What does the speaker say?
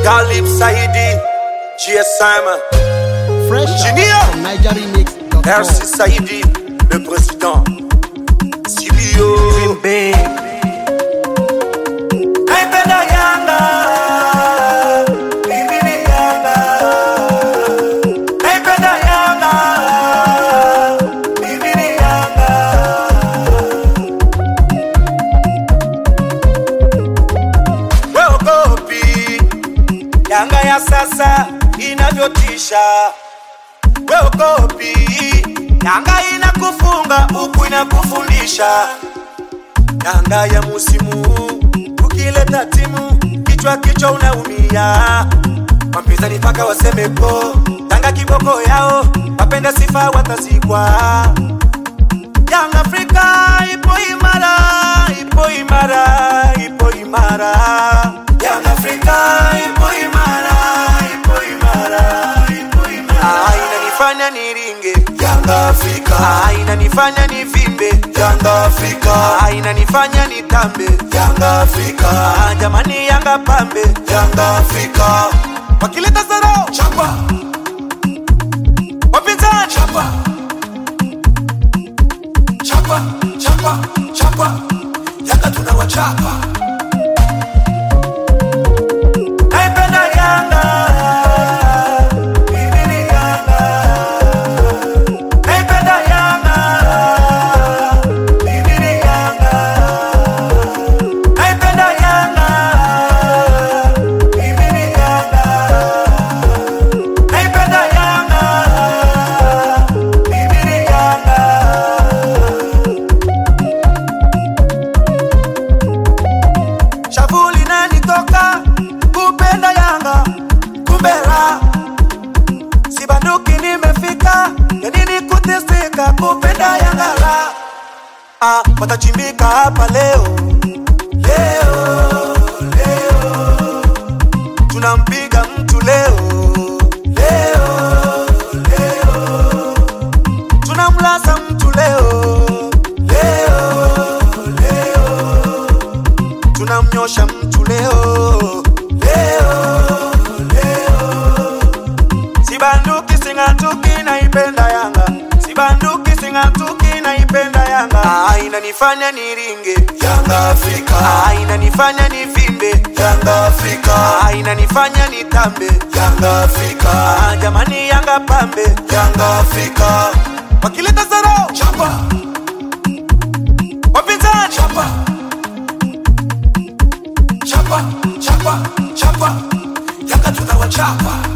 Galib Saidi, GSM, Fresh Engineer. out from NigerRemix.com. Merci Saidi, le président. Sibio, Bimbe. Naipenda Yanga, mimi ni Yanga. Naipenda Yanga, mimi ni Yanga. Weogopi Yanga ya sasa inavyotisha, weogopi Yanga inakufunga huku inakufundisha. Yanga ya musimu huu ukileta timu kichwa kichwa unaumia, wapinzani mpaka waseme po. Yanga kiboko yao wapenda sifa watazikwa. Young Africa ipo imara, ipo imara, ipo imara. Young Africa ipo imara, ipo imara, ipo imara. Ah, inanifanya niringe Young Africa. Ah, inanifanya nivimbe Young Africa. Ah, inanifanya nitambe Young Africa. Ah, jamani Yanga pambe Young Africa. Wakileta zero chapa, wapinzani chapa chapa chapa chapa yanga tunawachapa naipenda yanga mimi ni yanga naipenda yanga mimi ni yanga naipenda yanga mimi ni yanga naipenda yanga mimi ni yanga shavu linanitoka kupenda Yanga, kumbe raha sibanduki, nimefika ya nini kuteseka kupenda Yanga raha. Ah, watachimbika hapa leo leo leo, tunampiga mtu leo leo leo, tunamlaza mtu leo leo leo tunamnyosha mtu leo leo leo sibanduki sing'atuki naipenda yanga sibanduki sing'atuki naipenda yanga ah, inanifanya niringe yanga afrika ah, inanifanya nivimbe yanga afrika ah, inanifanya nitambe yanga afrika ah, jamani yanga pambe yanga afrika wakileta zero chapa wapinzani chapa chapa chapa chapa yanga tunawachapa